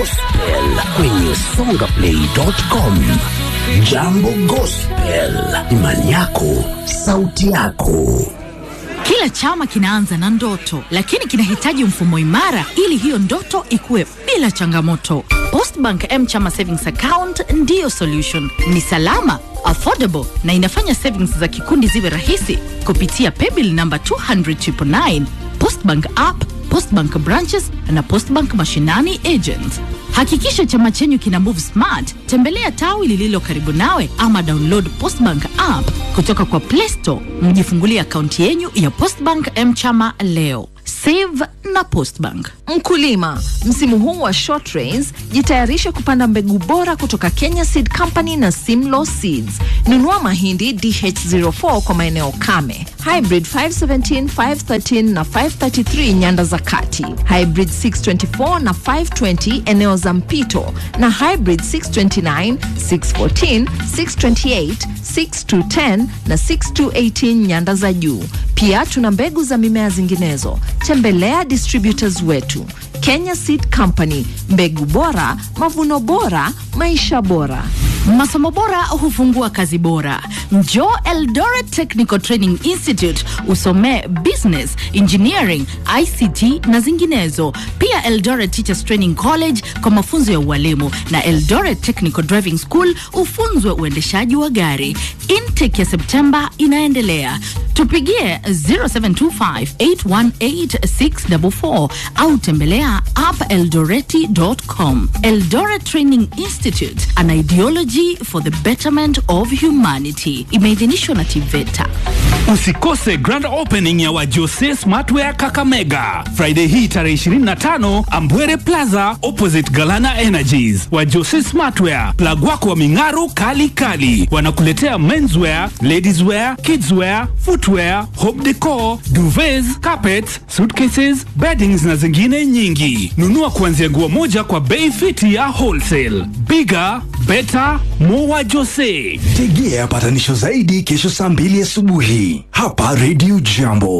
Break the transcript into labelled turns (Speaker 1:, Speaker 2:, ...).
Speaker 1: Gospel kwenye songaplay.com. Jambo Gospel, imani yako, sauti yako.
Speaker 2: Kila chama kinaanza na ndoto, lakini kinahitaji mfumo imara ili hiyo ndoto ikue bila changamoto. Postbank M Chama Savings Account ndiyo solution. Ni salama, affordable na inafanya savings za kikundi ziwe rahisi kupitia paybill namba 200 Postbank app, Postbank branches na Postbank mashinani agents. Hakikisha chama chenyu kina move smart. Tembelea tawi lililo karibu nawe ama download Postbank app kutoka kwa Play Store, mjifungulie akaunti yenyu ya Postbank M-Chama leo. Save na Postbank.
Speaker 3: Mkulima, msimu huu wa short rains, jitayarishe kupanda mbegu bora kutoka Kenya Seed Company na Simlaw Seeds. Nunua mahindi DH04 kwa maeneo kame, hybrid 517, 513 na 533 nyanda za kati, hybrid 624 na 520 eneo za mpito, na hybrid 629, 614, 628, 6210 na 6218 nyanda za juu. Pia tuna mbegu za mimea zinginezo. Tembelea distributors wetu Kenya Seed Company, mbegu bora, mavuno bora, maisha bora.
Speaker 2: Masomo bora hufungua kazi bora. Njoo Eldoret Technical Training Institute usomee business, engineering, ICT na zinginezo. Pia Eldoret Teachers Training College kwa mafunzo ya ualimu na Eldoret Technical Driving School ufunzwe uendeshaji wa gari. Intake ya Septemba inaendelea. Tupigie 0725818644 au tembelea appeldoreti.com. Eldoret Training Institute, an ideology for the betterment of humanity. Imeidhinishwa na TVETA.
Speaker 4: Usikose grand opening ya Wajose Smartwear Kakamega Friday hii tarehe 25 Ambwere Plaza opposite Galana Energies. Wajose Smartwear, plug wako wa ming'aru kali kali, wanakuletea menswear, ladieswear, kidswear, footwear, home decor, duvets, carpets, suitcases, beddings na zingine nyingi. Nunua kuanzia nguo moja kwa bei fiti ya wholesale. Bigger, better, more Wajose.
Speaker 5: Tegea patanisho zaidi kesho saa mbili asubuhi hapa Radio Jambo.